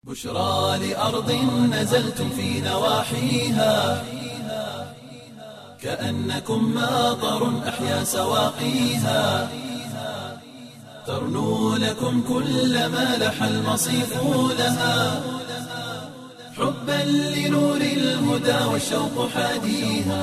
بشرى لأرض نزلتم في نواحيها كأنكم ماطر أحيا سواقيها ترنو لكم كل ما لح المصيف لها حبا لنور الهدى والشوق حاديها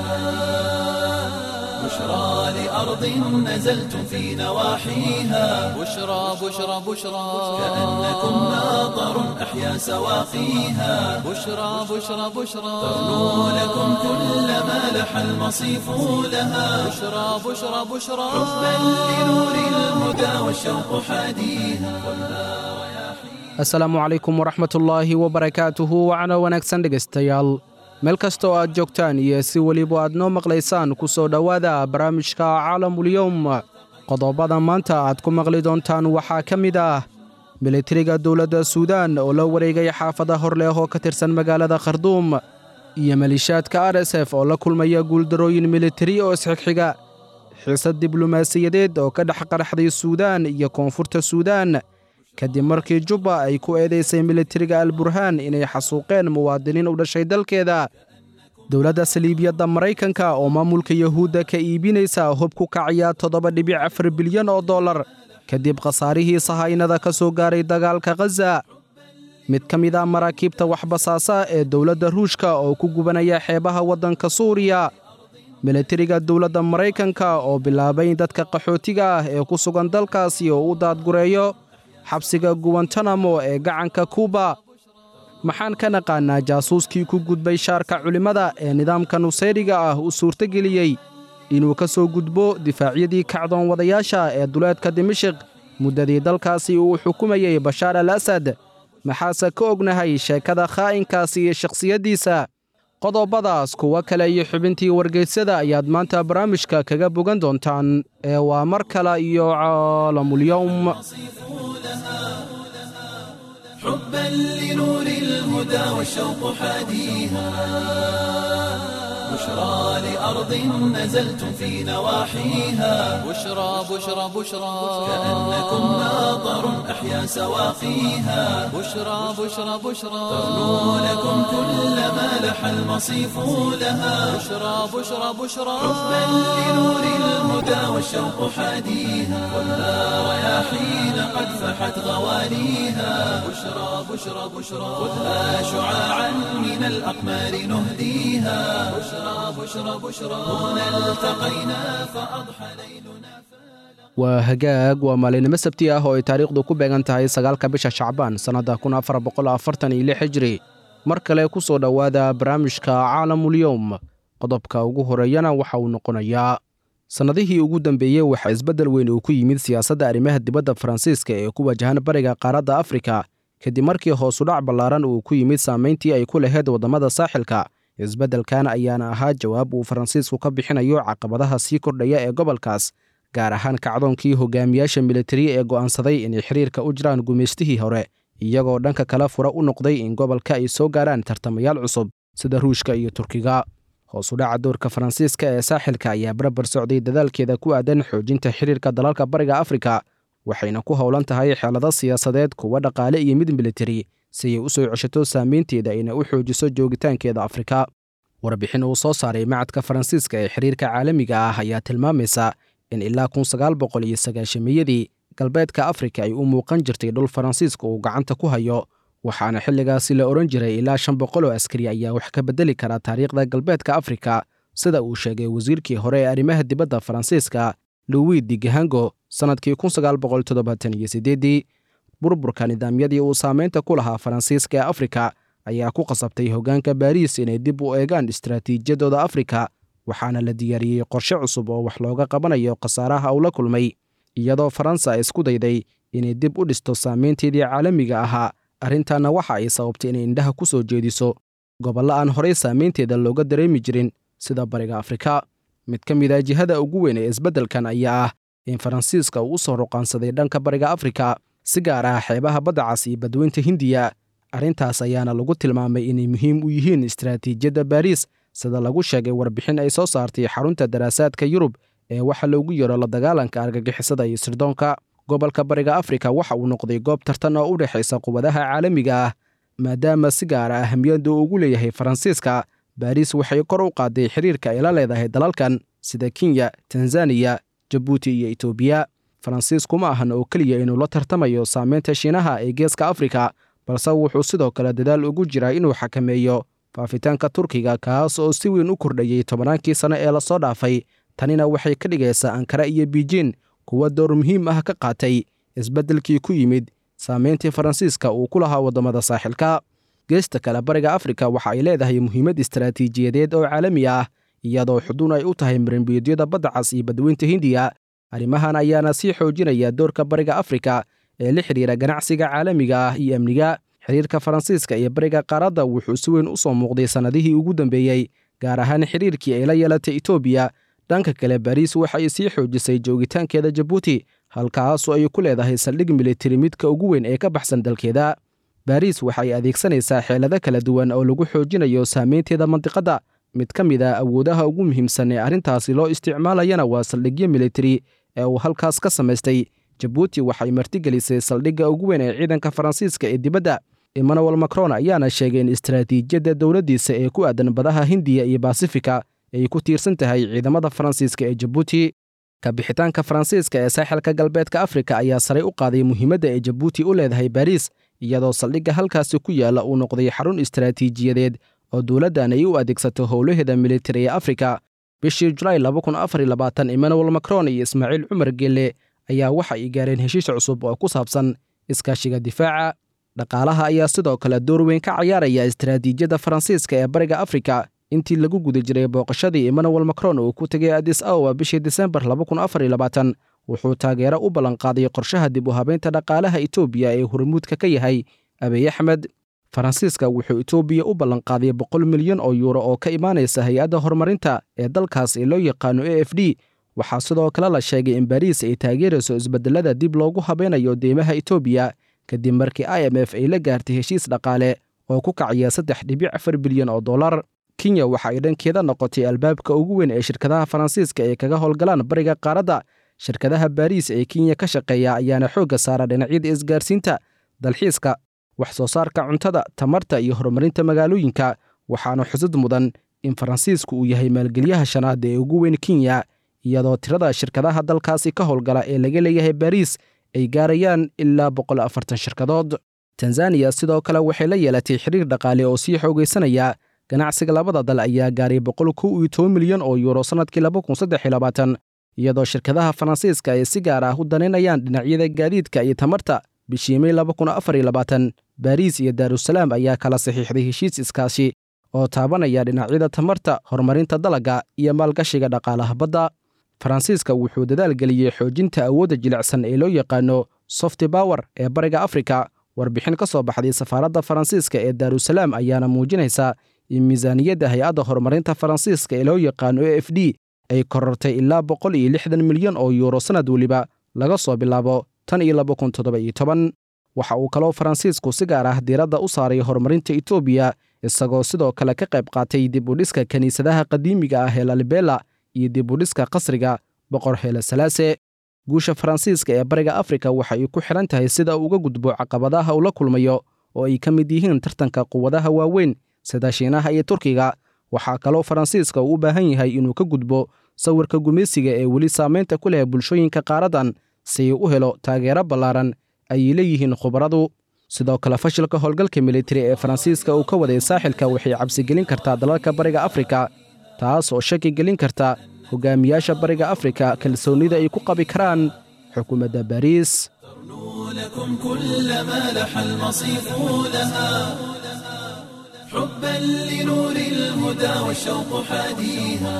بشرى لأرض نزلتم في نواحيها بشرى بشرى بشرى كأنكم ماطر أحيا سواقيها بشرى بشرى بشرى ترنو لكم كل ما لح المصيف لها بشرى بشرى بشرى حبا لنور الهدى والشوق حاديها asalaamu calaykum waraxmatullaahi wabarakaatuhu wacna wanaagsan dhegaystayaal meel kasta oo aad joogtaan iyo si weliba aad noo maqlaysaan ku soo dhowaada barnaamijka caalamulyowm qodobada maanta aad ku maqli doontaan waxaa ka mid ah militariga dowladda suudaan oo la wareegay xaafada horleh oo ka tirsan magaalada kharduum iyo malishaadka r s f oo la kulmaya guuldarooyin militari oo isxigxiga xiisad diblomaasiyadeed oo ka dhex qaraxday suudaan iyo koonfurta suudaan kadib markii jubba ay ku eedaysay militariga alburhaan inay xasuuqeen muwaadiniin u dhashay dalkeeda dowladda saliibiyadda maraykanka oo maamulka yuhuudda ka iibinaysa hub ku kacaya toddoba dhibic afar bilyan oo dollar kadib khasaarihii sahaynada ka soo gaaray dagaalka khaza mid ka mid ah maraakiibta waxbasaasa ee dowladda ruushka oo ku gubanaya xeebaha waddanka suuriya militariga dowladda maraykanka oo bilaabay in dadka qaxootiga ah ee ku sugan dalkaasi oo u daadgureeyo xabsiga guwantanamo ee gacanka kuuba maxaan ka naqaannaa jaasuuskii ku gudbay shaarka culimmada ee nidaamka nusayriga ah u suurtogeliyey inuu ka soo gudbo difaacyadii kacdoon wadayaasha ee duleedka dimashik muddadii dalkaasi uu xukumayey bashaar al asad maxaase ka ognahay sheekada khaa'inkaasi iyo shakhsiyaddiisa qodobadaas kuwo kale iyo xubintii wargeysyada ayaad maanta barnaamijka kaga bogan doontaan ee waa mar kale iyo caalamulyowm حبا لنور الهدى والشوق حاديها بشرى لأرض نزلتم في نواحيها بشرى بشرى بشرى كأنكم ماطر أحيا سواقيها بشرى بشرى بشرى ترنو لكم كل ما لح المصيف لها بشرى بشرى بشرى حبا لنور الهدى والشوق حاديها ولا رياحين قد فحت غواليها بشرى بشرى بشرى خذها شعاعا من الأقمار نهديها بشرى بشرى بشرى هنا التقينا فأضحى ليلنا waa hagaag waa maalinimo sabti ah oo ay taariikhdu ku beegan tahay sagaalka bisha shacbaan sannadda kun afar boqol afartan iyo lix hijri mar kale ku soo dhowaada barnaamijka caalamulyowm qodobka ugu horeeyana waxa uu noqonayaa sannadihii ugu dambeeyey waxaa isbeddel weyn uu ku yimid siyaasadda arrimaha dibadda faransiiska ee ku wajahan bariga qaaradda afrika kadib markii hoosudhac ballaaran uu ku yimid saamayntii ay ku lahayd waddamada saaxilka isbeddelkan ayaana ahaa jawaab uu faransiisku ka bixinayo caqabadaha sii kordhaya ee gobolkaas gaar ahaan kacdoonkii hogaamiyaasha militari ee go'aansaday inay xiriirka u jiraan gumaystihii hore iyagoo dhanka kale fura u noqday in gobolka ay soo gaaraan tartamayaal cusub sida ruushka iyo turkiga hoosudhaca doorka faransiiska ee saaxilka ayaa barbar socday dadaalkeeda ku aadan xoojinta xiriirka dalalka bariga afrika waxayna ku howlan tahay xeelado siyaasadeed kuwa dhaqaale iyo mid militari si ay u soo ceshato saamaynteeda ayna u xoojiso joogitaankeeda afrika warbixin uu soo saaray macadka faransiiska ee xiriirka caalamiga ah ayaa tilmaamaysa in ilaa kun sagaal boqol iyo sagaashamiyadii galbeedka afrika ay u muuqan jirtay dhul faransiiska uu gacanta ku hayo waxaana xilligaasi la odhan jiray ilaa shan boqol oo askari ayaa wax ka beddeli kara taariikhda galbeedka afrika sida uu sheegay wasiirkii hore ee arrimaha dibadda faransiiska louis digahango sannadkii kun sagaal boqol toddobaatan iyo siddeeddii burburka nidaamyadii uu saamaynta ku lahaa faransiiska ee afrika ayaa ku qasabtay hoggaanka baariis inay dib u eegaan istaraatiijiyadooda afrika waxaana la diyaariyey qorshe cusub oo wax looga qabanayo khasaaraha uu la kulmay iyadoo faransa isku dayday inay dib u dhisto saamaynteedii caalamiga ahaa arrintanna waxa ay sababtay inay indhaha ku soo jeediso gobollo aan horey saamaynteeda looga dareemi jirin sida bariga afrika mid ka mid a jihada ugu weyn ee isbeddelkan ayaa ah in faransiiska uu u soo ruqaansaday dhanka bariga afrika si gaar ah xeebaha badda cas iyo badweynta hindiya arrintaas ayaana lagu tilmaamay inay muhiim u yihiin istaraatiijiyadda baariis sida lagu sheegay warbixin ay soo saartay xarunta daraasaadka yurub ee waxa loogu yeero la dagaalanka argagixisada iyo sirdoonka gobolka bariga afrika waxa uu noqday goob tartan oo u dhexaysa quwadaha caalamiga ah maadaama si gaara ahamiyadda uu ugu leeyahay faransiiska baariis waxay kor u qaaday xiriirka ay la leedahay dalalkan sida kenya tanzaniya jabuuti iyo etoobiya faransiisku ma ahan oo keliya inuu la tartamayo saameynta shiinaha ee geeska afrika balse wuxuu sidoo kale dadaal ugu jiraa inuu xakameeyo faafitaanka turkiga kaas oo si weyn u kordhayey tobannaankii sane ee lasoo dhaafay tanina waxay ka dhigaysaa ankara iyo biijin kuwa door muhiim ah ka qaatay isbeddelkii ku yimid saameyntii faransiiska uu ku lahaa waddamada saaxilka geesta kale bariga afrika waxa ay leedahay muhiimad istaraatiijiyadeed oo caalami ah iyadoo xuduun ay u tahay marinbiyodyada badda cas iyo badweynta hindiya arrimahan ayaana sii xoojinaya doorka bariga afrika ee la xidhiira ganacsiga caalamiga ah iyo amniga xiriirka faransiiska iyo bariga qaaradda wuxuu si weyn u soo muuqday sannadihii ugu dambeeyey gaar ahaan xiriirkii ay la yeelatay etoobiya dhanka kale baariis waxay sii xoojisay joogitaankeeda jabuuti halkaasoo ay ku leedahay saldhig militari midka ugu weyn ee ka baxsan dalkeeda baariis waxay adeegsanaysaa xeelado kala duwan oo lagu xoojinayo saameynteeda mandiqadda mid ka mid a awoodaha ugu muhiimsan ee arrintaasi loo isticmaalayana waa saldhigyo militari ee uu halkaas ka samaystay jabuuti waxay martigelisay saldhigga ugu weyn ee ciidanka faransiiska ee dibadda emmanuel macron ayaana sheegay in istaraatiijiyadda dowladdiisa ee ku aadan badaha hindiya iyo basifika ay ku tiirsan tahay ciidamada faransiiska ee jabuuti kabixitaanka faransiiska ee saaxilka galbeedka afrika ayaa saray u qaaday muhiimadda ay jabuuti u leedahay baariis iyadoo saldhigga halkaasi ku yaalla uu noqday xarun istaraatiijiyadeed oo dowladdan ay u adeegsato howlaheeda militari ee afrika bishii julaay emmanuel macron iyo ismaaciil cumar gelle ayaa waxa ay gaareen heshiis cusub oo ku saabsan iskaashiga difaaca dhaqaalaha ayaa sidoo kale door weyn ka cayaaraya istaraatiijiyadda faransiiska ee bariga afrika intii lagu guda jiray booqashadii emmanuel macron uu ku tegay adis aowa bishii disembar wuxuu taageero u ballanqaaday qorshaha dib u habeynta dhaqaalaha etoobiya ee hormuudka ka yahay abiy axmed faransiiska wuxuu etoobiya u ballanqaaday boqol milyan oo yuuro oo ka imaanaysa hay-adda horumarinta ee dalkaas ee loo yaqaano a f d waxaa sidoo kale la sheegay in baariis ay taageerayso isbedelada dib loogu habeynayo deymaha etoobiya kadib markii i m f ay la gaartay heshiis dhaqaale oo ku kacaya saddex dhibic afar bilyan oo dollar kenya waxa ay dhankeeda noqotay albaabka ugu weyn ee shirkadaha faransiiska ay kaga howlgalaan bariga qaaradda shirkadaha baariis ee kenya ka shaqeeya ayaana xoogga saara dhinacyada isgaarsiinta dalxiiska wax soo saarka cuntada tamarta iyo horumarinta magaalooyinka waxaana xusud mudan in faransiisku uu yahay maalgelyaha shanaad ee ugu weyn kenya iyadoo tirada shirkadaha dalkaasi ka howlgala ee laga leeyahay baariis ay gaarayaan ilaa boqol afartan shirkadood tanzaniya sidoo kale waxay la yeelatay xiriir dhaqaale oo sii xoogaysanaya ganacsiga labada dal ayaa gaaray boqol kow iyo toban milyan oo yuuro sannadkii iyadoo shirkadaha faransiiska ay si gaar ah u danaynayaan dhinacyada gaadiidka iyo tamarta bishii may baariis iyo daarusalaam ayaa kala saxiixday heshiis iskaashi oo taabanaya dhinacyada tamarta horumarinta dalagga iyo maalgashiga dhaqaalaha badda faransiiska wuxuu dadaal geliyey xoojinta awoodda jilicsan ee loo yaqaano softi bower ee bariga afrika warbixin ka soo baxday safaaradda faransiiska ee daarusalaam ayaana muujinaysa in miisaaniyadda hay-adda horumarinta faransiiska ee loo yaqaano a f d ay korortay ilaa boqol iyo lixdan milyan oo yuuro sannad weliba laga soo bilaabo tan iyo laba kun toddoba iyo toban waxa uu kaloo faransiisku si gaar ah diiradda u saaray horumarinta etoobiya isagoo sidoo kale ka qayb qaatay dib u dhiska kiniisadaha qadiimiga ah ee lalibela iyo dib u dhiska qasriga boqor heele salaase guusha faransiiska ee bariga afrika waxa ay ku xidhan tahay sida uu uga gudbo caqabadaha uu la kulmayo oo ay ka mid yihiin tartanka quwadaha waaweyn sida shiinaha iyo turkiga waxaa kaloo faransiiska uu u baahan yahay inuu ka gudbo sawirka gumaysiga ee weli saamaynta ku leh bulshooyinka qaaradan si uu u helo taageero ballaaran ayay leeyihiin khubaradu sidoo kale fashilka howlgalka militari ee faransiiska uu ka waday saaxilka waxay cabsigelin kartaa dalalka bariga afrika taas oo shaki gelin karta hogaamiyaasha bariga afrika kalsoonnida ay ku qabi karaan xukuumadda baariis لكم كل ما لح المصيف لها حبا لنور الهدى والشوق حاديها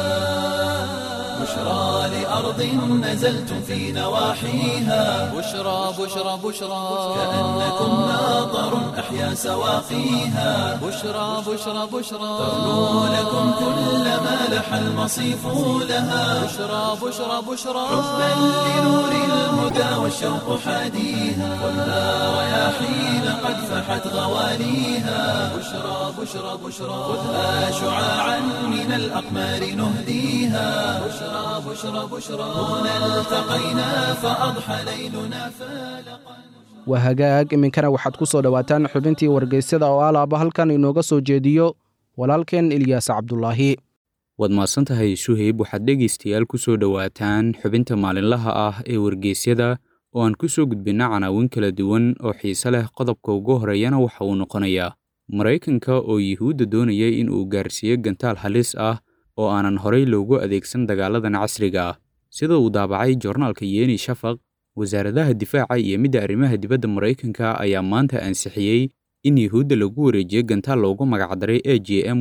بشرى لأرض نزلتم في نواحيها بشرى بشرى بشرى كأنكم ناظر أحيا سواقيها بشرى بشرى بشرى تغنو لكم كل ما لح المصيف لها بشرى بشرى بشرى حبا لنور الهدى والشوق حاديها خذها رياحين قد فحت غواليها بشرى بشرى بشرى خذها شعاعا من الأقمار نهديها بشرى بشرى بشرى هنا التقينا فأضحى ليلنا فالقا waa hagaag iminkana waxaad ku soo dhowaataan xubintii wargeysyada oo alaaba halkan inooga soo jeediyo walaalkeen ilyaas cabdulaahi waad mahadsantahay suheyb waxaad dhegaystayaal ku soo dhowaataan xubinta maalinlaha ah ee wargeysyada oo aan ku soo gudbinna canaawin kala duwan oo xiise leh qodobka ugu horeeyana waxa uu noqonayaa maraykanka oo yuhuudda doonaya in uu gaarsiiyo gantaal halis ah oo aanan horay loogu adeegsan dagaaladan casriga ah sida uu daabacay joornaalka yeni shafaq wasaaradaha difaaca iyo midda arrimaha dibadda maraykanka ayaa maanta ansixiyey in yuhuudda lagu wareejiyo gantaal loogu magacdaray a j m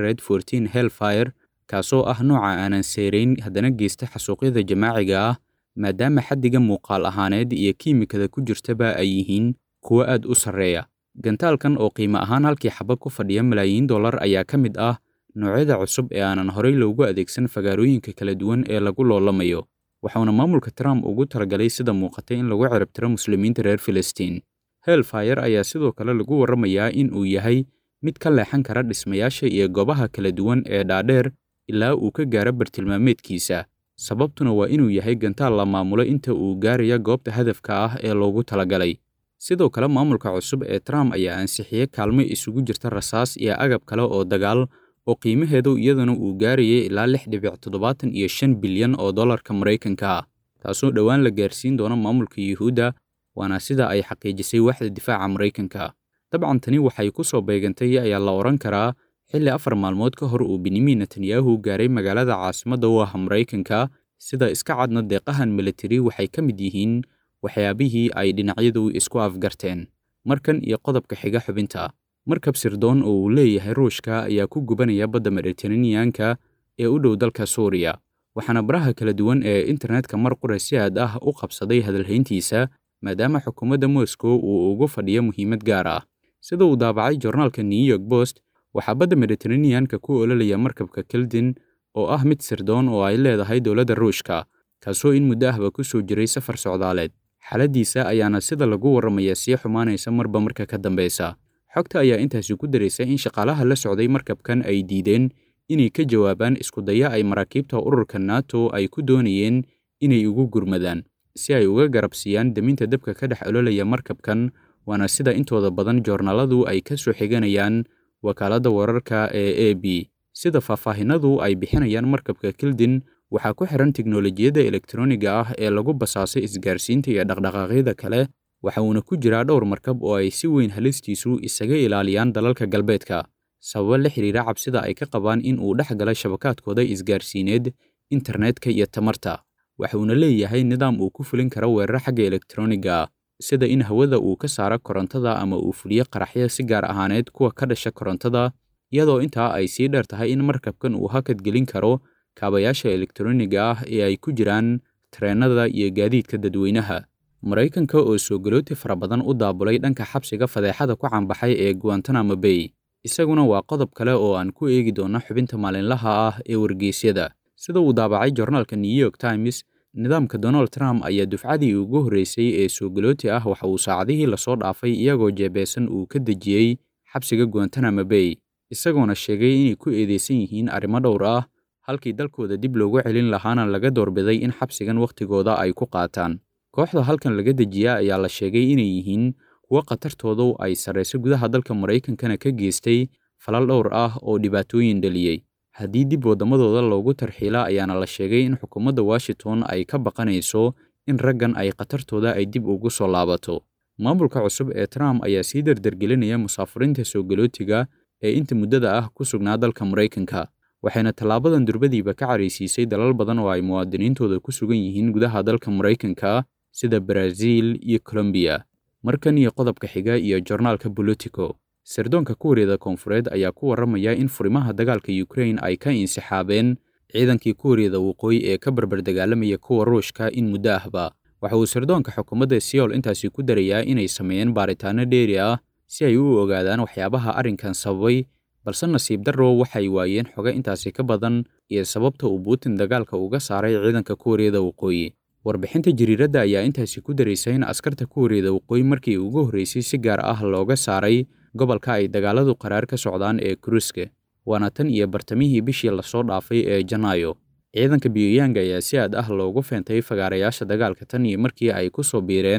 helfire kaasoo ah nooca aanan seerayn haddana geysta xasuuqyada jamaaciga ah maadaama xaddiga muuqaal ahaaneed iyo kiimikada ku jirtaba ay yihiin kuwo aad u sarreeya gantaalkan oo qiimo ahaan halkii xaba ku fadhiya malaayiin dollar ayaa ka mid ah noocyada cusub ee aanan horay loogu adeegsan fagaarooyinka kala duwan ee lagu loolamayo waxauna maamulka trump ugu talagalay sida muuqatay in lagu ciribtiro muslimiinta reer filistiin helfire ayaa sidoo kale lagu warramayaa in uu yahay mid ka leexan kara dhismayaasha iyo goobaha kala duwan ee dhaadheer ilaa uu ka gaaro bartilmaameedkiisa sababtuna waa inuu yahay gantaal la maamulo inta uu gaaraya goobta hadafka ah ee loogu talagalay sidoo kale maamulka cusub ee trump ayaa ansixiyey kaalmo isugu jirta rasaas iyo agab kale oo dagaal oo qiimaheedu iyaduna uu gaarayay ilaa lix dhibic toddobaatan iyo shan bilyan oo dollarka maraykanka ah taasoo dhowaan la gaarsiin doono maamulka yuhuudda waana sida ay xaqiijisay waaxda difaaca maraykanka dabcan tani waxay ku soo beegantay ayaa la odhan karaa xilli afar maalmood ka hor uu benyamin netanyahu gaaray magaalada caasimadda u ah maraykanka sida iska cadna deeqahan militari waxay ka mid yihiin waxyaabihii ay dhinacyadu isku afgarteen markan iyo qodobka xiga xubinta markab sirdoon oo uu leeyahay ruushka ayaa ku gubanaya badda mediteraneanka ee u dhow dalka suuriya waxaana baraha kala duwan ee internetka mar qura si aad ah u qabsaday hadalhayntiisa maadaama xukuumadda moscow uu ugu fadhiyo muhiimad gaar ah sida uu daabacay joornaalka new york post waxaa badda mediteraneanka ku ololaya markabka keldin oo ah mid sirdoon oo ay leedahay dowladda ruushka kaasoo in muddo ahba ku soo jiray safar socdaaleed xaaladdiisa ayaana sida lagu warramaya sii xumaanaysa marba marka ka dambeysa xogta ayaa intaasi ku daraysa in shaqaalaha la socday markabkan ay diideen inay ka jawaabaan iskudaya ay maraakiibta ururka nato ay ku doonayeen inay ugu gurmadaan si ay uga garabsiiyaan deminta dabka ka dhex ololaya markabkan waana sida intooda badan joornaaladu ay ka soo xiganayaan wakaaladda wararka ee a b sida faahfaahinadu ay bixinayaan markabka kildin waxaa ku xihan tiknolojiyadda elektroniga ah ee lagu basaasay isgaarsiinta iyo dhaqdhaqaaqyada kale waxa uuna ku jiraa dhowr markab oo ay si weyn halistiisu isaga ilaaliyaan dalalka galbeedka sababo la xidhiira cabsida ay ka qabaan in uu dhex gala shabakaadkooda isgaarsiineed internetka iyo tamarta waxa uuna leeyahay nidaam uu ku fulin karo weerar xagga elektroniga sida in hawada uu ka saaro korontada ama uu fuliyo qaraxyo si gaar ahaaneed kuwa ka dhasha korontada iyadoo intaa ay sii dheer tahay in markabkan uu hakad gelin karo kaabayaasha elektroniga ah ee ay ku jiraan tareennada iyo gaadiidka dadweynaha maraykanka oo soo galooti fara badan u daabulay dhanka xabsiga fadeexada ku canbaxay ee guantanamo bay isaguna waa qodob kale oo aan ku eegi doono xubinta maalinlaha ah ee wargeysyada sida uu daabacay joornaalka new york times nidaamka donald trump ayaa dufcadii ugu horreysay ee soo galooti ah waxa uu saacadihii lasoo dhaafay iyagoo jeebeysan uu ka dejiyey xabsiga guantanamo bay isagoona sheegay inay ku eedeysan yihiin arrimo dhowr ah halkii dalkooda dib loogu celin lahaana laga doorbiday in xabsigan wakhtigooda ay ku qaataan kooxda halkan laga dejiya ayaa la sheegay inay yihiin kuwo khatartoodu ay sarrayso gudaha dalka maraykankana ka geystay falal dhowr ah oo dhibaatooyin dhaliyey haddii dib waddamadooda loogu tarxiila ayaana la sheegay in xukuumadda washington ay ka baqanayso in raggan ay khatartooda ay dib ugu soo laabato maamulka cusub ee trump ayaa sii dardargelinaya musaafiriinta soo galootiga ee inta muddada ah ku sugnaa dalka maraykanka waxayna tallaabadan durbadiiba ka caraysiisay dalal badan oo ay muwaadiniintooda ku sugan yihiin gudaha dalka maraykanka sida baraaziil iyo colombiya markan iyo qodobka xiga iyo jornaalka bolitico sirdoonka kuuriyada koonfureed ayaa ku warramaya in furimaha dagaalka ukrain ay ka insixaabeen ciidankii kuuriyada waqooyi ee ka barbardagaalamaya kuwa ruushka in muddo ahba waxa uu sirdoonka xukuumadda seoul intaasi ku darayaa inay sameeyeen baaritaano dheeri ah si ay u ogaadaan waxyaabaha arrinkan sababay balse nasiib darro waxay waayeen xoga intaasi ka badan iyo sababta uu buutin dagaalka uga saaray ciidanka kuuriyada waqooyi warbixinta jariiradda ayaa intaasi ku daraysa in askarta kuuriyada waqooyi markii ugu horreysay si gaar ah looga saaray gobolka ay dagaaladu qaraar ka socdaan ee kuruske waana tan iyo bartamihii bishii lasoo dhaafay ee janaayo ciidanka biyooyaanga ayaa si aad ah loogu feentay fagaarayaasha dagaalka tan iyo markii ay ku soo biireen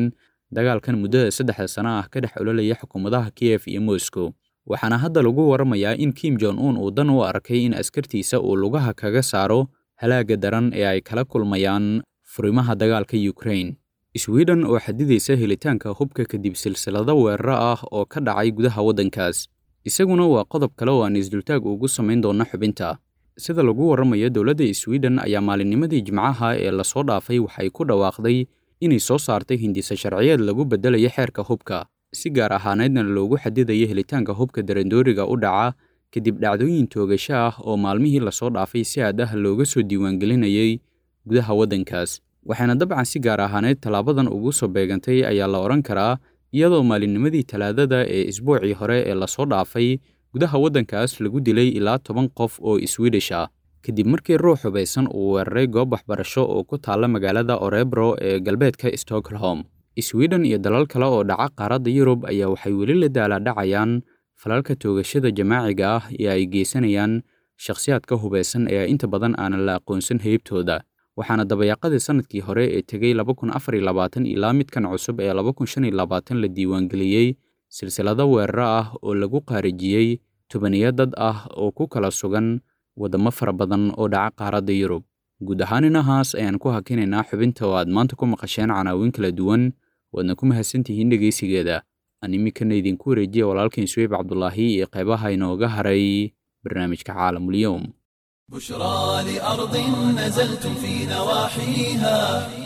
dagaalkan muddada saddexda sano ah ka dhex ololaya xukuumadaha kiyef iyo moscow waxaana hadda lagu waramayaa in kim jon un uu dan u arkay in askartiisa uu lugaha kaga saaro halaagga daran ee ay kala kulmayaan furimaha dagaalka ukraine sweden oo xadidaysa helitaanka hubka kadib silsilado weeraro ah oo ka dhacay gudaha waddankaas isaguna waa qodob kale oo aan isdultaag ugu samayn doonno xubinta sida lagu warramayo dowladda sweden ayaa maalinnimadii jimcaha ee lasoo dhaafay waxay ku dhawaaqday inay soo saartay hindisa sharciyeed lagu beddelayo xeerka hubka si gaar ahaaneedna loogu xadidayo helitaanka hubka darandooriga u dhaca kadib dhacdooyin toogasho ah oo maalmihii lasoo dhaafay si aad ah looga soo diiwaangelinayay gudaha waddankaas waxaana dabcan si gaar ahaaneed tallaabadan ugu soo beegantay ayaa la odhan karaa iyadoo maalinnimadii talaadada ee isbuucii hore ee lasoo dhaafay gudaha waddankaas lagu dilay ilaa toban qof oo iswiidhish ah kadib markii ruux hubaysan uu weeraray goob waxbarasho oo ku taalla magaalada orebro ee galbeedka stockholm sweden iyo dalal kale oo dhaca qaaradda yurub ayaa waxay weli la daalaadhacayaan falalka toogashada jamaaciga ah ee ay geysanayaan shakhsiyaadka hubaysan ee inta badan aanan la aqoonsan heybtooda waxaana dabayaaqadii sannadkii hore ee tegey ilaa midkan cusub ee la diiwaangeliyey silsilado weeraro ah oo lagu qaarijiyey tobaniyo dad ah oo ku kala sugan waddamo fara badan oo dhaca qaaradda yurub guud ahaan inahaas ayaan ku hakinaynaa xubinta oo aad maanta ku maqasheen canaawin kala duwan waadna ku mahadsantihiin dhegaysigeeda aan iminkana idinku wareejiya walaalkain suweyb cabdulaahi iyo qaybaha inooga haray barnaamijka caalamulyoum بشرى لأرض نزلتم في نواحيها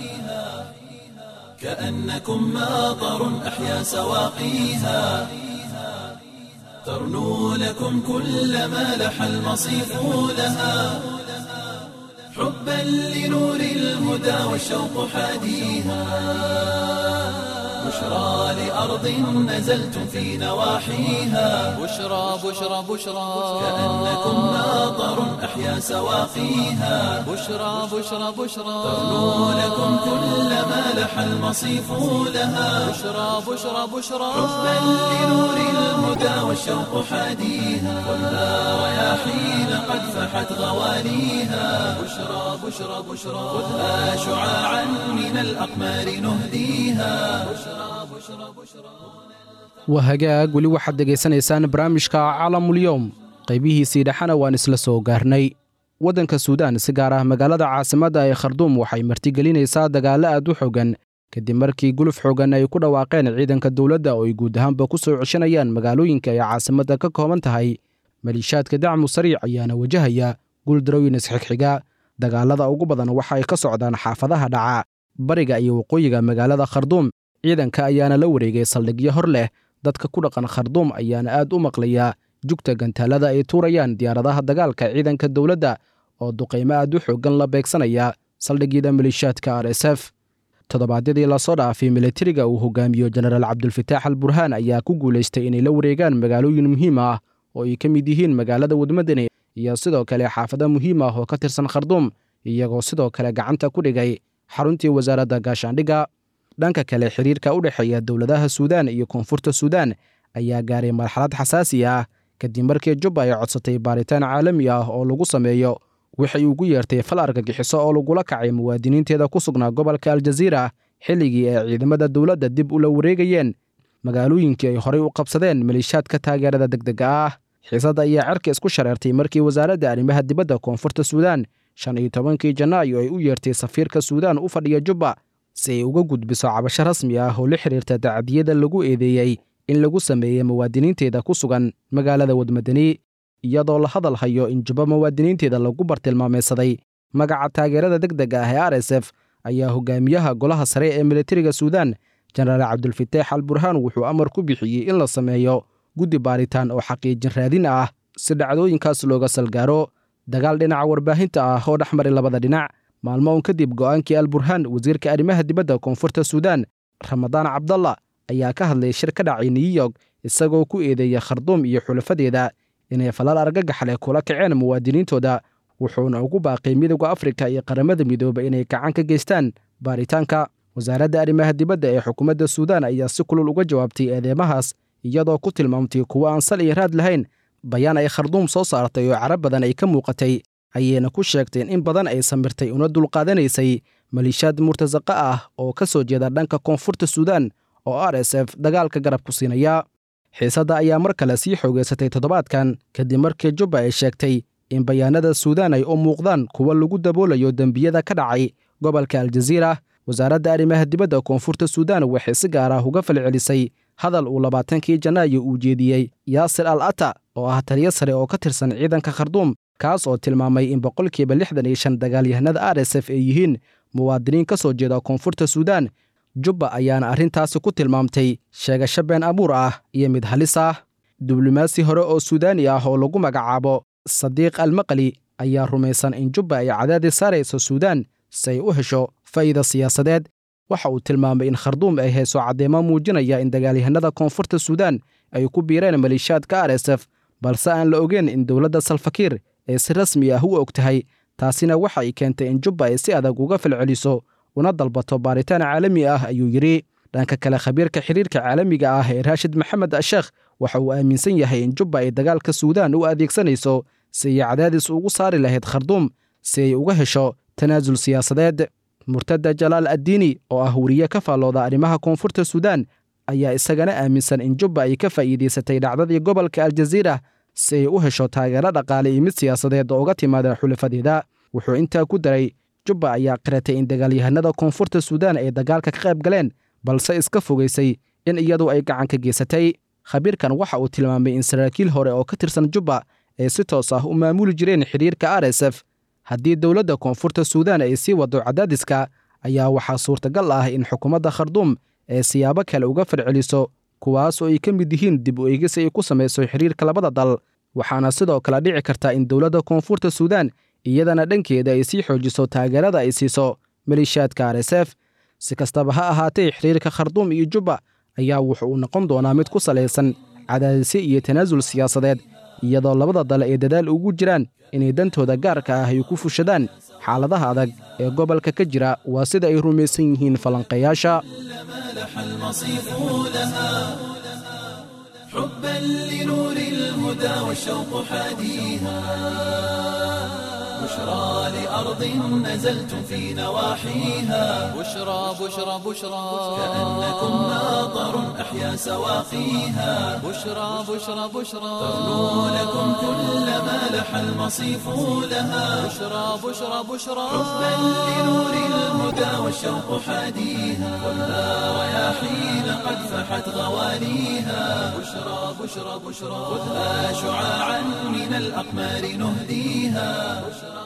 كأنكم ماطر أحيا سواقيها ترنو لكم كل ما لح المصيف لها حبا لنور الهدى والشوق حاديها بشرى لأرض نزلتم في نواحيها بشرى بشرى بشرى كأنكم ماطر أحيا سواقيها بشرى بشرى بشرى ترنو لكم كل ما لح المصيف لها بشرى بشرى بشرى حبا لنور الهدى والشوق حاديها خذها رياحين قد فحت غواليها بشرى بشرى بشرى خذها شعاعا من الأقمار نهديها waa hagaag weli waxaad dhegaysanaysaan barnaamijka caalamulyoom qaybihiisii dhexena waan isla soo gaarnay waddanka suudaan si gaar ah magaalada caasimadda ee kharduum waxay martigelinaysaa dagaallo aad u xogan kadib markii guluf xogan ay ku dhawaaqeen ciidanka dowladda oo ay guud ahaanba ku soo ceshanayaan magaalooyinka ay caasimadda ka kooban tahay maliishaadka dacmu sariic ayaana wajahaya guuldarooyin isxigxiga dagaalada ugu badan waxa ay ka socdaan xaafadaha dhaca bariga iyo waqooyiga magaalada kharduum ciidanka ayaana la wareegay saldhigyo hor leh dadka ku dhaqan kharduum ayaana aad u maqlaya jugta gantaalada ay tuurayaan diyaaradaha dagaalka ciidanka dowladda oo duqaymo aad u xooggan la beegsanaya saldhigyada maliishaadka r s f toddobaadyadii lasoo dhaafay militariga uu hogaamiyo jenaraal cabdulfataax al burhaan ayaa ku guulaystay inay la wareegaan magaalooyin muhiim ah oo ay ka mid yihiin magaalada wadmadani iyo sidoo kale xaafado muhiim ah oo ka tirsan kharduum iyagoo sidoo kale gacanta ku dhigay xaruntii wasaaradda gaashaandhigga dhanka kale xiriirka u dhexeeya dowladaha suudaan iyo koonfurta suudaan ayaa gaaray marxalad xasaasi ah kadib markii jubba ay codsatay baaritaan caalami ah oo lagu sameeyo waxay ugu yeertay fal argagixiso oo lagula kacay muwaadiniinteeda ku sugnaa gobolka aljaziira xilligii ay ciidamada dowladda dib ula wareegayeen magaalooyinkii ay horey u qabsadeen maliishaadka taageerada degdega ah xiisadda ayaa cerka isku shareertay markii wasaaradda arrimaha dibadda koonfurta suudaan shan iyo tobankii janaayo ay u yeertay safiirka suudaan u fadhiya jubba si ay uga gudbiso cabasho rasmi ah oo la xiriirta dacdiyada lagu eedeeyey in lagu sameeyey muwaadiniinteeda ku sugan magaalada wadmadani iyadoo la hadal hayo in jubba muwaadiniinteeda lagu bartilmaamaysaday magaca taageerada degdega ah ee r s f ayaa hogaamiyaha golaha sare ee militariga suudaan jenaraal cabdulfataax al burhaan wuxuu amar ku bixiyey in la sameeyo guddi baaritaan oo xaqiijin raadin ah si dhacdooyinkaas looga salgaaro dagaal dhinaca warbaahinta ah oo dhex maray labada dhinac maalmo un kadib go'aankii al burhaan wasiirka arrimaha dibadda koonfurta suudaan ramadaan cabdalla ayaa ka hadlay shir ka dhacay new york isagoo ku eedeeya kharduum iyo xulafadeeda inay falal argagax leh kula kaceen muwaadiniintooda wuxuuna ugu baaqay midowda afrika iyo qaramada midooba inay gacan ka geystaan baaritaanka wasaaradda arrimaha dibadda ee xukuumadda suudaan ayaa si kulul uga jawaabtay eedeemahaas iyadoo ku tilmaamtay kuwo aan sal iyo raad lahayn bayaan ay kharduum soo saartay oo carab badan ay ka muuqatay ayayna ku sheegteen in badan ay samirtay una dulqaadanaysay maliishaad murtasaqa ah oo ka soo jeeda dhanka koonfurta suudaan oo r s f dagaalka garab ku siinaya xiisadda ayaa mar kale sii xoogeysatay toddobaadkan kadib markii jubba ay sheegtay in bayaanada suudaan ay u muuqdaan kuwa lagu daboolayo dembiyada ka dhacay gobolka aljaziira wasaaradda arrimaha dibadda koonfurta suudaan waxay si gaar ah uga falcelisay hadal uu labaatankii janaayo uu jeediyey yaasir al ata oo ah taliyo sare oo ka tirsan ciidanka kharduum kaas oo tilmaamay in boqolkiiba lixdan iyo shan dagaalyahanada r s f ay yihiin muwaadiniin ka soo jeeda koonfurta suudaan jubba ayaana arrintaasi ku tilmaamtay sheegasho been abuur ah iyo mid halis ah diblomaasi hore oo suudaani ah oo lagu magacaabo sadiiq almaqli ayaa rumaysan in jubba ay cadaadis saarayso suudaan si ay u hesho faa'iida siyaasadeed waxa uu tilmaamay in kharduum ay hayso caddeemo muujinaya in dagaalyahanada koonfurta suudaan ay ku biireen maleeshiyaadka r s f balse aan la ogeyn in dowladda salfakiir ay si rasmi ah u og tahay taasina waxa ay keentay in jubba ay si adag uga falceliso una dalbato baaritaan caalami ah ayuu yidhi dhanka kale khabiirka xiriirka caalamiga ah ee raashid maxamed asheekh waxa uu aaminsan yahay in jubba ay dagaalka suudaan u adeegsanayso si ay cadaadis ugu saari lahayd kharduum si ay uga hesho tanaasul siyaasadeed murtada jalaal addiini oo ah weriye ka faallooda arrimaha koonfurta suudaan ayaa isagana aaminsan in jubba ay ka faa'iidaysatay dhacdadii gobolka aljaziira si ay u hesho taageero dhaqaale iyo mid siyaasadeed oo uga timaada xulafadeeda wuxuu intaa ku daray jubba ayaa qiratay in dagaalyahanada koonfurta suudaan ay dagaalka ka qayb galeen balse iska fogaysay in iyadu ay gacan ka geysatay khabiirkan waxa uu tilmaamay in saraakiil hore oo ka tirsan jubba ay si toos ah u maamuli jireen xidhiirka r s f haddii dowladda koonfurta suudaan ay sii waddo cadaadiska ayaa waxaa suurtagal ah in xukuumadda kharduum ay siyaabo kale uga farceliso kuwaas oo ay ka mid yihiin dib u eegis ay ku samayso xidhiirka labada dal waxaana sidoo kale dhici karta in dowladda koonfurta suudaan iyadana dhankeeda ay sii xoojiso taageerada ay siiso maleeshiyaadka r s f si kastaba ha ahaatee xidhiirka kharduum iyo jubba ayaa wuxu uu noqon doonaa mid ku salaysan cadaadisyo iyo tanaasul siyaasadeed iyadoo labada dal ay dadaal ugu jiraan inay dantooda gaarka ah ay ku fushadaan xaaladaha adag ee gobolka ka jira waa sida ay rumaysan yihiin falanqayaasha لح المصيف لها حبا لنور الهدى والشوق حاديها بشرى لأرض نزلت في نواحيها بشرى بشرى بشرى كأنكم ناظر أحيا سواقيها بشرى بشرى بشرى تغنو لكم كل ما لح المصيف لها بشرى بشرى بشرى حبا لنور الهدى والشوق حاديها خذها رياحين قد فحت غواليها بشرى بشرى بشرى خذها شعاعا من الأقمار نهديها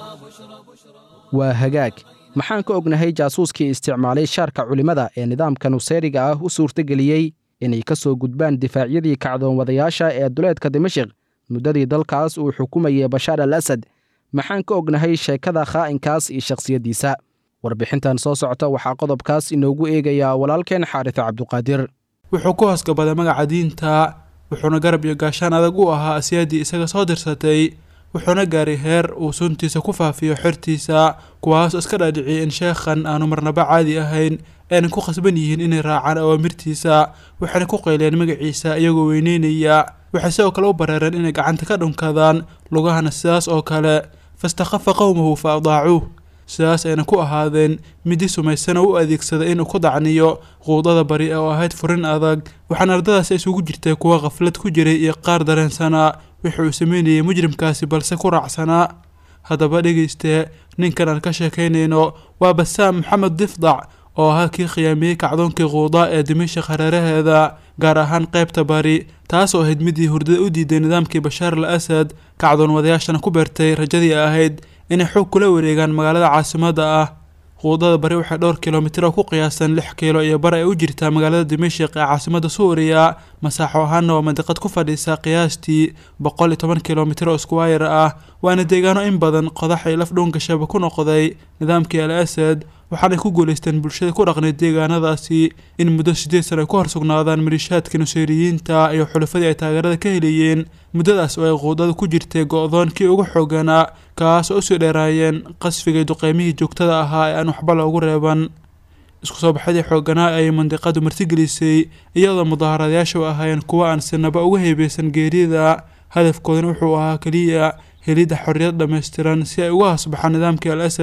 waa hagaag maxaan ka ognahay jaasuuskii isticmaalay shaarka culimmada ee nidaamka nusayriga ah u suurtageliyey inay ka soo gudbaan difaacyadii kacdoonwadayaasha ee duleedka dimashik muddadii dalkaas uu xukumayay bashaar al asad maxaan ka ognahay sheekada khaa'inkaas iyo shakhsiyaddiisa warbixintan soo socota waxaa qodobkaas inoogu eegayaa walaalkeen xaaris cabduqaadir wuxuu ku hoosgabaday magaca diinta wuxuuna garab iyo gaashaan adag u ahaa asiyaaddii isaga soo dirsatay wuxuuna gaaray heer uu suntiisa ku faafiyo xertiisa kuwaasoo iska dhaadhiciyay in sheekhan aanu marnaba caadi ahayn aynan ku khasban yihiin inay raacaan awaamirtiisa waxayna ku qayleen magaciisa iyagoo weyneynaya waxay sidoo kale u bareereen inay gacanta ka dhunkadaan lugahana sidaas oo kale fastakhafa qowmahu fa adaacuuh sidaas ayna ku ahaadeen midi sumaysan oo u adeegsada inuu ku dacniyo quudada bari oo ahayd furin adag waxaana ardadaasi isugu jirtay kuwa khaflad ku jiray iyo qaar dareensanaa wixi uu sameynayay mujrimkaasi balse ku raacsanaa haddaba dhegeyste ninkan aan ka sheekaynayno waa basaam maxamed difdac oo ahaa kii khiyaamiyey kacdoonkii quudaa ee dimashik hareeraheeda gaar ahaan qaybta bari taas oo ahayd midii hurdada u diiday nidaamkii bashaar al asad kacdoon wadayaashana ku beertay rajadii ahayd inay xoog kula wareegaan magaalada caasimadda ah quudada bari waxay dhowr kilomitir oo ku qiyaasan lix kiilo iyo bar ay u jirtaa magaalada dimashik ee caasimadda suuriya masaaxo ahaana waa mandiqad ku fadhiisa qiyaastii boqol iyo toban kilomitir oo squire ah waana deegaano in badan qodax ay laf dhowngashaba ku noqday nidaamkii al asad waxaanay ku guulaysteen bulshada ku dhaqnay deegaanadaasi in muddo siddeed sano ay ku horsugnaadaan maliishaadka nusayriyiinta iyo xulafadii ay taageerada ka helayeen muddadaas oo ay quudada ku jirtay go-doonkii ugu xooganaa kaas oo usii dheeraayeen qasfigay duqeymihii joogtada ahaa ee aan waxba loogu reeban isku soo baxadii xooganaa ayay mandiqadu martigelisay iyadoo mudaharadayaasha u ahaayeen kuwa aan sinaba uga heebeysan geerida hadafkoodana wuxuu ahaa keliya helidda xorriyad dhammaystiran si ay uga hasbaxaan nidaamkii al asad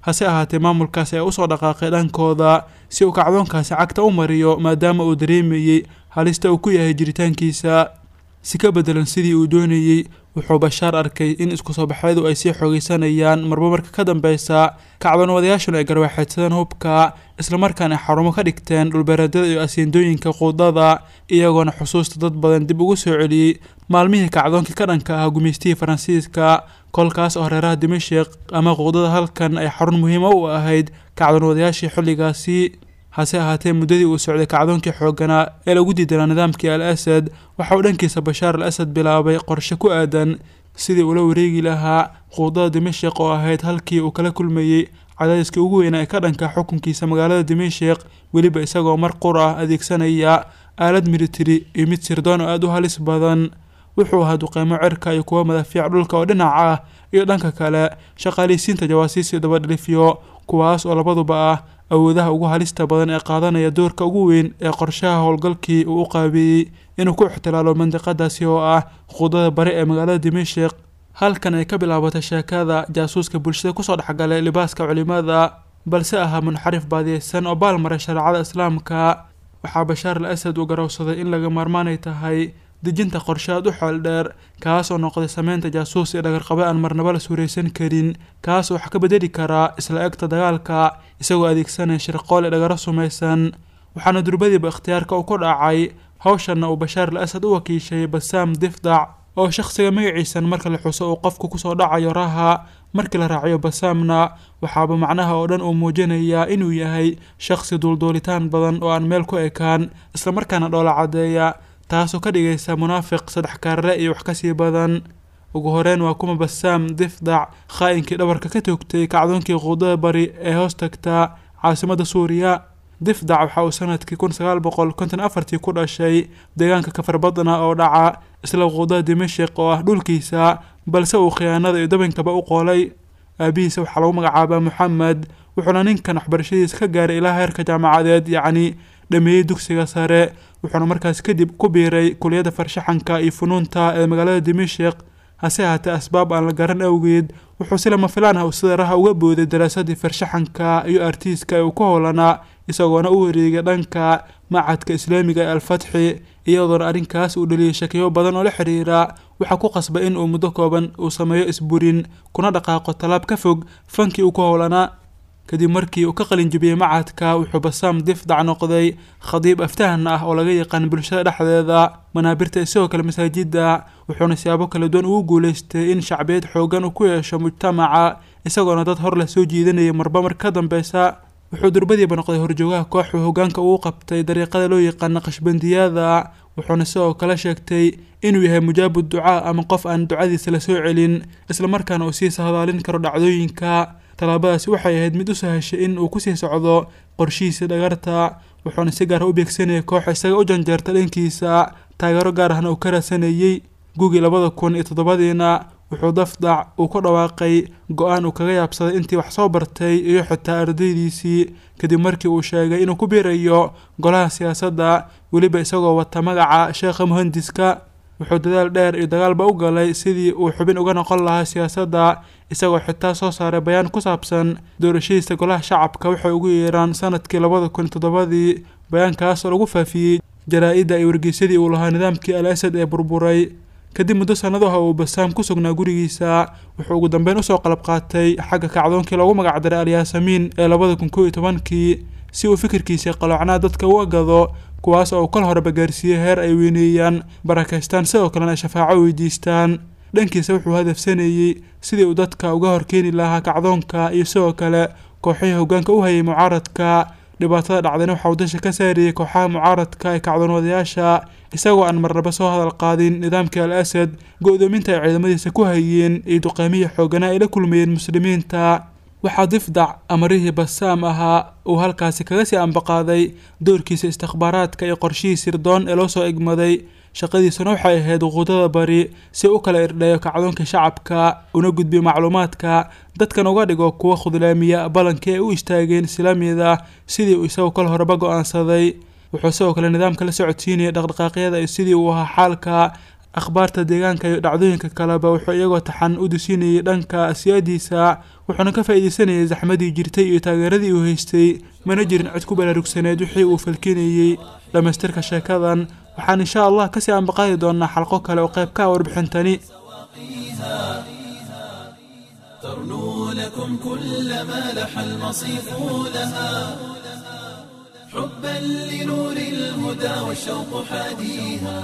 hase ahaatee maamulkaasi ayaa usoo dhaqaaqay dhankooda si uu kacdoonkaasi cagta u mariyo maadaama uu dareemayey halista uu ku yahay jiritaankiisa si ka bedelan sidii uu doonayey wuxuu bashaar arkay in isku soo baxyadu ay sii xoogeysanayaan marba marka ka dambeysa kacdoonwadayaashuna ay garwaxeedsadeen hubka islamarkaana ay xarumo ka dhigteen dhulbeereedyada iyo asiindooyinka quudada iyagoona xusuusta dad badan dib ugu soo celiyey maalmihii kacdoonkii ka dhanka ahaa gumaystihii faransiiska kolkaas oo reeraha dimashik ama quudada halkan ay xarun muhiima u ahayd kacdoonwadayaashii xilligaasi hase ahaatee muddadii uu socday kacdoonkii xoogganaa ee lagu diidanaa nidaamkii al asad waxa uu dhankiisa bashaar al asad bilaabay qorshe ku aadan sidii uula wareegi lahaa quudada dimashik oo ahayd halkii uu kala kulmayey cadaadiskii ugu weynaa ee ka dhanka xukunkiisa magaalada dimashik weliba isagoo mar qur ah adeegsanaya aalad militari iyo mid sirdoon oo aada u halis badan wuxuu ahaa duqeymo cirka iyo kuwa madaafiic dhulka oo dhinac ah iyo dhanka kale shaqaaleysiinta jawaasiis iyo dabadhilifyo kuwaas oo labaduba ah awoodaha ugu halista badan ee qaadanaya doorka ugu weyn ee qorshaha howlgalkii uu u qaabeeyey inuu ku ixtilaalo mandiqadaasi oo ah quudada bari ee magaalada dimashik halkan ay ka bilaabatay sheekada jaasuuska bulshada kusoo dhexgalay libaaska culimada balse ahaa munxarif baadiyeysan oo baalmaray shareecada islaamka waxaa bashaar al asad uu garowsaday in laga maarmaanay tahay dejinta qorshaad u xeel dheer kaas oo noqday sameynta jaasuus iyo dhagarqabe aan marnaba la suuraysan karin kaas oo wax ka bedeli karaa isla egta dagaalka isagoo adeegsanaya shirqool ee dhagaro sumaysan waxaana durbadiiba ikhtiyaarka uu ku dhacay hawshanna uu bashaar al asad u wakiishay basaam difdac oo shakhsiga magaciisan marka la xuso uu qofku kusoo dhacayo raha markii la raaciyo basaamna waxaaba macnaha oo dhan uu muujinayaa inuu yahay shakhsi duulduulitaan badan oo aan meel ku ekaan islamarkaana dhoola caddeeya taasoo ka dhigaysa munaafiq saddex kaarle iyo wax kasii badan ugu horeyn waa kuma basaam difdac khaa-inkii dhabarka ka toogtay kacdoonkii quudada bari ee hoos tagta caasimadda suuriya difdac waxa uu sanadkii kun sagaal boqol konton afartii ku dhashay deegaanka kafarbadna oo dhaca isla quudada dimashik oo ah dhulkiisa balse uu khiyaanada iyo dabankaba u qoolay aabihiisa waxaa lagu magacaabaa moxamed wuxuuna ninkan waxbarashadiisa ka gaaray ilaa heerka jaamacadeed yacni dhameeyey dugsiga sare wuxuuna markaas kadib ku biiray kuliyadda farshaxanka iyo funuunta ee magaalada dimashik hase ahaatee asbaab aan la garan awgeed wuxuu si lama filaan ah sida raha uga booday daraasadii farshaxanka iyo artiiska ee uu ku howlanaa isagoona u wareegay dhanka macadka islaamiga ee alfatxi iyadoona arrinkaas uu dhaliyay shakiyo badan oo la xiriira waxaa ku qasbay in uu muddo kooban uu sameeyo isburin kuna dhaqaaqo tallaab ka fog fankii uu ku howlanaa kadib markii uu ka qalin jibiyey macadka wuxuu basaam difdac noqday khadiib aftahan ah oo laga yaqaan bulshada dhexdeeda manaabirta isagoo kale masaajida wuxuuna siyaabo kala duwan ugu guuleystay in shacbiyad xoogan uu ku yeesho mujtamaca isagoona dad hor la soo jiidanayay marba mar ka dambeysa wuxuu durbadiiba noqday horjoogaha kooxuu hogaanka uu qabtay dariiqada loo yaqaana qashbandiyada wuxuuna sidoo kale sheegtay inuu yahay mujaabu ducaa ama qof aan ducadiisa la soo celin islamarkaana uu sii sahdaalin karo dhacdooyinka tallaabadaasi waxay ahayd mid u sahashay in uu kusii socdo qorshihiisa dhagarta wuxuuna si gaara u beegsanayay koox isaga u janjeerta dhankiisa taageero gaar ahna uu ka raadsanayey gugii labada kun iyo toddobadiina wuxuu dafdac uu ku dhawaaqay go-aan uu kaga yaabsaday intii wax soo bartay iyo xitaa ardaydiisii kadib markii uu sheegay inuu ku biirayo golaha siyaasadda weliba isagoo wata magaca sheekha muhandiska wuxuu dadaal dheer iyo dagaalba u galay sidii uu xubin uga noqon lahaa siyaasadda isagoo xitaa soo saaray bayaan ku saabsan doorashadiisa golaha shacabka waxay ugu yeeraan sanadkii labada kun iyo toddobadii bayaankaas oo lagu faafiyey jaraa-idda iyo wargeysadii uu lahaa nidaamkii al asad ee burburay kadib muddo sanadaha uu basaam ku sugnaa gurigiisa wuxuu ugu dambeyn usoo qalab qaatay xagga kacdoonkii loogu magacdaray alyaasamiin ee labada kun kow iyo tobankii si uu fikirkiisii qaloocnaa dadka u agado kuwaas oo uu kal horeba gaarsiiyey heer ay weyneeyaan barakaystaan sidoo kalena ay shafaaco weydiistaan dhankiisa wuxuu hadafsanayey sidii uu dadka uga horkeeni lahaa kacdoonka iyo sidoo kale kooxihii hogaanka u hayay mucaaradka dhibaatada dhacdayna waxa uu dasha ka saariyey kooxaha mucaaradka ee kacdoonwadayaasha isagoo aan marnaba soo hadal qaadin nidaamkii al asad go-doominta ay ciidamadiisa ku hayeen iyo duqeymihii xooganaa ay la kulmayeen muslimiinta waxaa difdac amarihii basaam ahaa uu halkaasi kaga sii ambaqaaday doorkiisa istikhbaaraadka iyo qorshihii sirdoon ee loo soo egmaday shaqadiisuna waxay ahayd quudada bari si u kala irdheeyo kacdoonka shacabka una gudbiyo macluumaadka dadkan uga dhigo kuwa khudlaamiya ballankii ay u istaageen islaamiyada sidii uu isagu kal horeba go-aansaday wuxuu sidoo kale nidaamka la socodsiinayay dhaqdhaqaaqyada iyo sidii uu ahaa xaalka akhbaarta deegaanka iyo dhacdooyinka kaleba wuxuu iyagoo taxan u dusinayay dhanka asyaadiisa wuxuuna ka faa'iidaysanayay saxmadii jirtay iyo taageeradii uu haystay mana jirin cid ku baraarugsaneed wixii uu falkinayey dhammaystirka sheekadan waxaan insha allah kasii ambaqaadi doonaa xalqo kale oo qayb ka ah warbixintani ترنو لكم كل ما لح المصيف لها حبا لنور الهدى والشوق حاديها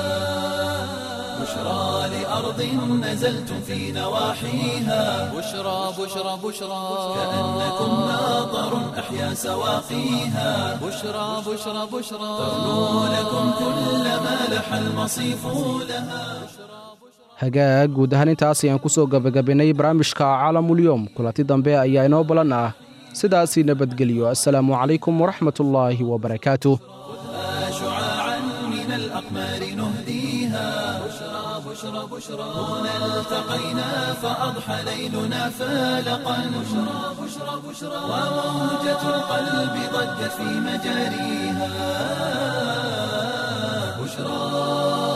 بشرى لأرض نزلتم في نواحيها بشرى بشرى بشرى كأنكم ناظر أحيا سواقيها بشرى بشرى بشرى ترنو لكم كل ما لح المصيف لها hagaag guud ahaan intaas ayaan ku soo gabagabaynay barnaamijka caalamulyoom kulanti dambe ayaa inoo balan ah sidaasii nabadgelyo assalaamu calaykum waraxmatullaahi wabarakaatuh شعاعا من الأقمار نهديها بشرى بشرى بشرى هنا التقينا فأضحى ليلنا فالقا بشرى بشرى بشرى وموجة القلب ضجت في مجاريها بشرى